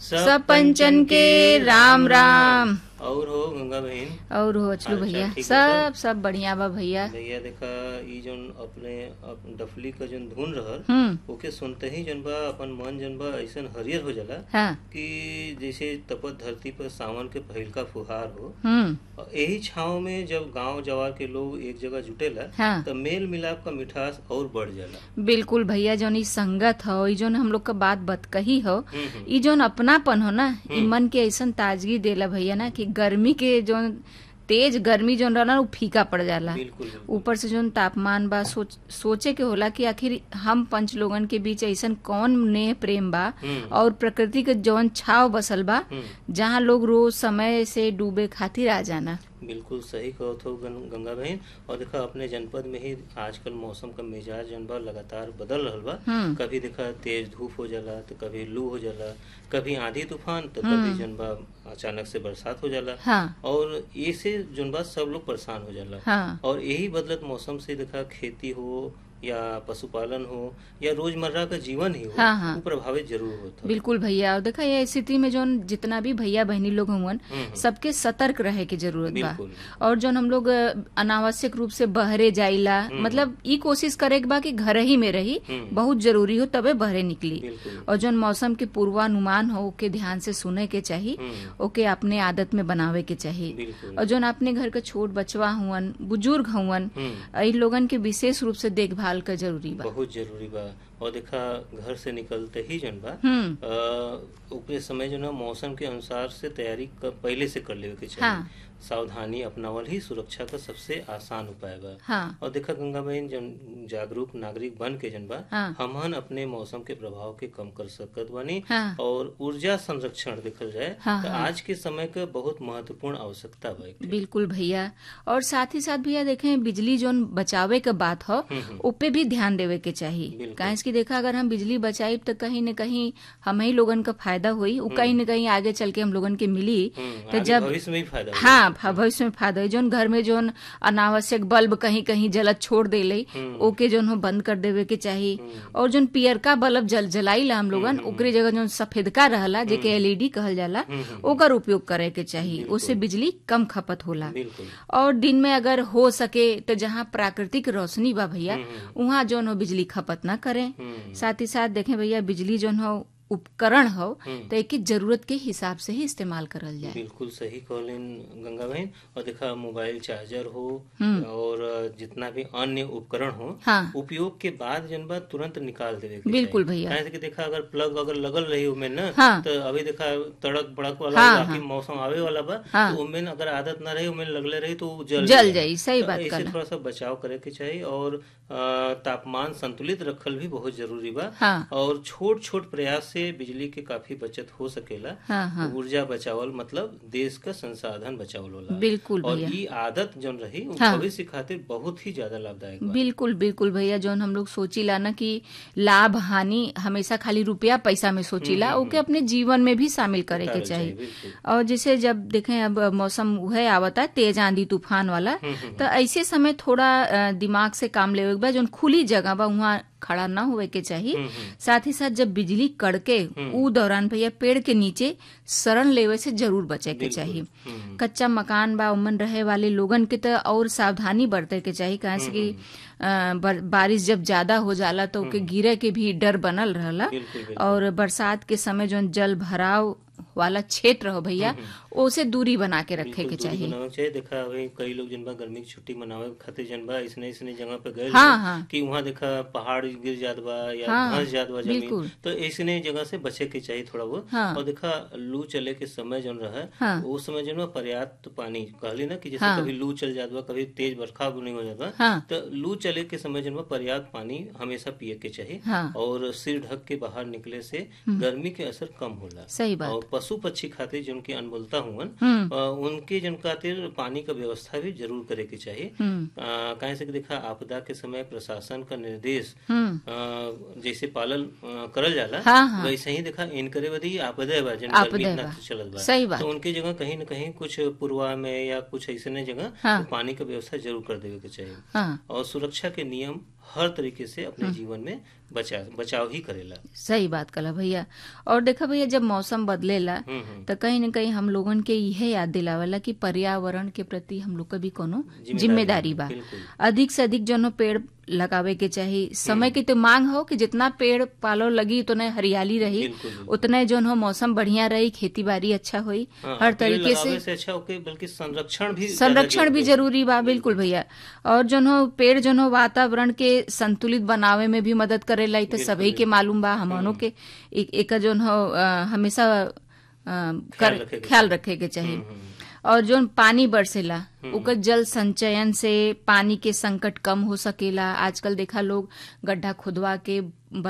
सब पंचन के राम राम और हो गंगा बहन और हो अचलू अच्छा, भैया ठीक है सब सब बढ़िया बा भैया भैया देखा ई जोन अपने अप डफली का जोन धुन रहल हम्म ओके सुनते ही जन बा अपन मन जन बा ऐसन हरियर हो जाला हाँ कि जैसे तपत धरती पर सावन के पहिलका फुहार हो हम्म और यही छाव में जब गांव जवार के लोग एक जगह जुटेला हाँ तो मेल मिलाप का मिठास और बढ़ जाला बिल्कुल भैया जौन ई संगत हो ई जौन हम लोग का बात बतकही हो हम्म, हम्म, ई जौन अपनापन हो ना ई मन के ऐसन ताजगी देला भैया ना कि गर्मी के जौन तेज गर्मी जौन रहला ना, उ फीका पड़ जाला बिल्कुल बिल्कुल। ऊपर से जौन तापमान बा सोच सोचे के होला कि आखिर हम पंच लोगन के बीच ऐसन कौन नेह प्रेम बा हम्म, और प्रकृति के जौन छाव बसल बा हम्म, जहाँ लोग रोज समय से डूबे खातिर आ जाना बिल्कुल सही कहत हो गं- गंगा बहन और देखा अपने जनपद में ही आजकल मौसम का मिजाज जन बा लगातार बदल रहल बा हम्म कभी देखा तेज धूप हो जाला तो कभी लू हो जाला कभी आंधी तूफान तो कभी जन बा अचानक से बरसात हो जाला हाँ और ये से जन बा सब लोग परेशान हो जाला हाँ और यही बदलत मौसम से देखा खेती हो या पशुपालन हो या रोजमर्रा का जीवन ही हो हाँ, हाँ। वो प्रभावित जरूर होता है बिल्कुल भैया और देखा ये स्थिति में जौन जितना भी भैया बहनी लोग हुवन हम्म, सबके सतर्क रहे के जरूरत बा बिल्कुल और जौन हम लोग अ, अनावश्यक रूप से बहरे जाइला मतलब ई कोशिश करे के बा कि घर ही में रही हम्म। बहुत जरूरी हो तबे बहरे निकली बिल्कुल और जौन मौसम के पूर्वानुमान हो ओके ध्यान से सुने के चाही हम्म, ओके अपने आदत में बनावे के चाही बिल्कुल और जौन अपने घर के छोट बचवा हुवन बुजुर्ग हुवन हम्म इन लोगन के विशेष रूप से देखभाल का जरूरी बा बहुत जरूरी बा और देखा घर से निकलते ही जन बा हम्म अ, ओकरे समय जो ना मौसम के अनुसार से तैयारी क- पहले से कर लेवे के चाहिए हाँ। सावधानी अपनावल ही सुरक्षा का सबसे आसान उपाय बा हाँ और देखा गंगा बहन जन जागरूक नागरिक बन के जन बा हाँ। हमहन अपने मौसम के प्रभाव के कम कर सकत बानी हाँ और ऊर्जा संरक्षण देखल जाए हाँ, तो हाँ। आज के समय का बहुत महत्वपूर्ण आवश्यकता बा एकरे। बिल्कुल भैया और साथ ही साथ भैया देखें बिजली जोन बचावे के बात हो हम्म, हम्म, उप भी ध्यान देवे के चाहिए बिल्कुल। काहे कि देखा अगर हम बिजली बचाई तो कहीं न कहीं हम ही लोगन का फायदा हुई उ कहीं न कहीं आगे चल के हम लोगन के मिली हम्म, तो आगे जब भविष्य में भी फायदा होगा। हाँ भ- भविष्य में फायदा हुई जोन घर में जोन अनावश्यक बल्ब कहीं कहीं जलत छोड़ देले हम्म। ओके जोन हो बंद कर देवे के चाहिए हम्म, और जोन पियरका बल्ब जल जलाईला हम लोगन ओकरे जगह जोन सफेदका रहला जेके एलईडी कहल जाला हम्म, हम्म, ओकर उपयोग करे के चाहिए उससे बिजली कम खपत होला बिल्कुल और दिन में अगर हो सके तो जहाँ प्राकृतिक रोशनी बा भैया हम्म, वहाँ जौन हो बिजली खपत ना करें हम्म, साथ ही साथ देखें भैया बिजली जौन हो उपकरण हो हम्म। तो एक जरूरत के हिसाब से ही इस्तेमाल करल जाए बिल्कुल सही कहलिन गंगा बहन और देखा मोबाइल चार्जर हो हम्म। और जितना भी अन्य उपकरण हो हाँ उपयोग के बाद जन बा तुरंत निकाल देवे के बिल्कुल चाहिए। भैया। काहे से कि देखा अगर प्लग अगर लगल रही उमें ना हाँ। तो अभी देखा तड़क बड़क वाला हाँ, बाकी मौसम आवे वाला बा हाँ। तो उमें अगर आदत ना रही उमें लगले रही तो उ जल जल जाई। जाई सही तो बात ऐसे कहला थोड़ा सा बचाव करे के चाहिए और अ, तापमान संतुलित रखल भी बहुत जरूरी बा हाँ और छोट छोट प्रयास से बिजली के काफी बचत हो सकेला हाँ हाँ ऊर्जा बचावल मतलब देश का संसाधन बचावल होला बिल्कुल और भैया ई आदत जौन रही उ हाँ। भविष्य खातिर बहुत ही ज्यादा लाभदायक बा बिल्कुल बिल्कुल भैया जौन हम लोग सोचीला ना कि लाभ हानि हमेशा खाली रुपया पैसा में सोचीला ओके अपने जीवन में भी शामिल करे के उतारल चाहिए बिल्कुल और जैसे जब देखें अब मौसम वह आवता है तेज आंधी तूफान वाला हम्म, हम्म, तो ऐसे समय थोड़ा अ, दिमाग से काम लेवे के बा जौन खुली जगह बा वहाँ खड़ा ना होवे के चाहिए हम्म, हम्म, साथ ही साथ जब बिजली कड़के ऊ दौरान भैया पेड़ के नीचे शरण लेवे से जरूर बचे के बिल्कुल। चाहिए हम्म, कच्चा मकान बा उमन रहे वाले लोगन के तो और सावधानी बरते के चाहिए काहे से कि अ, बर- बारिश जब ज्यादा हो जाला तो ओके गिरे के भी डर बनल रहला बिल्कुल बिल्कुल और बरसात के समय जो जल भराव वाला क्षेत्र हो भैया ओसे दूरी बना के रखे के बिल्कुल दूरी चाहिए बनावे के चाहिए देखा अभी कई लोग जनबा गर्मी की छुट्टी मनावे खातिर जनबा इसने इसने जगह पे गए हाँ, लोग हाँ। कि वहाँ देखा पहाड़ गिर जात बा या हाँ, धंस जात बा जमीन बिल्कुल। तो ऐसने जगह से बचे के चाहिए थोड़ा बहुत हाँ। और देखा लू चले के समय जौन रहा हाँ। उस समय जौन बा पर्याप्त पानी कहली ना कि जैसे हाँ। कभी लू चल जात बा कभी तेज बरखा बुनी हो जात बा हाँ तो लू चले के समय जन बा पर्याप्त पानी हमेशा पिए के चाहिए हाँ और सिर ढक के बाहर निकले से गर्मी के असर कम होला सही बात और पशु पक्षी खातिर जिनकी अनबोलता हुवन हम्म अ, उनके जन खातिर पानी का व्यवस्था भी जरूर करे के चाहिए हम्म अ, काहे से कि देखा आपदा के समय प्रशासन का निर्देश हम्म अ, जैसे पालन अ, करल जाला हाँ हाँ वैसे ही देखा इनकरे बदी आपदा बा जन आपदा गर्मी इतना बा। चलत बा सही बात तो उनके जगह कहीं न कहीं कुछ पूर्वा में या कुछ ऐसे जगह हाँ। पानी का व्यवस्था जरूर कर देवे के चाहिए हाँ और सुरक्षा के नियम हर तरीके से अपने जीवन में बचा बचाव ही करेला सही बात कला भैया और देखा भैया जब मौसम बदलेला हम्म हम्म तो कहीं न कहीं हम लोगन के यह याद दिलावेला कि पर्यावरण के प्रति हम लोग का भी कोनो जिम्मेदारी जिम्मेदारी बा बिल्कुल अधिक से अधिक जो पेड़ लगावे के चाही समय की तो मांग हो कि जितना पेड़ पालो लगी उतने हरियाली रही बिल्कुल बिल्कुल। उतने जो हो मौसम बढ़िया रही खेती बाड़ी अच्छा हुई हाँ, हर और पेड़ तरीके लगावे से से अच्छा होके बल्कि संरक्षण भी संरक्षण भी ज्यादा जरूरी बा बिल्कुल भैया और जो हो पेड़ जो हो वातावरण के संतुलित बनावे में भी मदद करेला इ तो सभी के मालूम बा हमनों के एक एक जो हो अ, हमेशा अ, कर रखे के ख्याल रखे के चाहिए हम्म, हम्म। और जो पानी बरसेला ओकर जल संचयन से पानी के संकट कम हो सकेला आजकल देखा लोग गड्ढा खुदवा के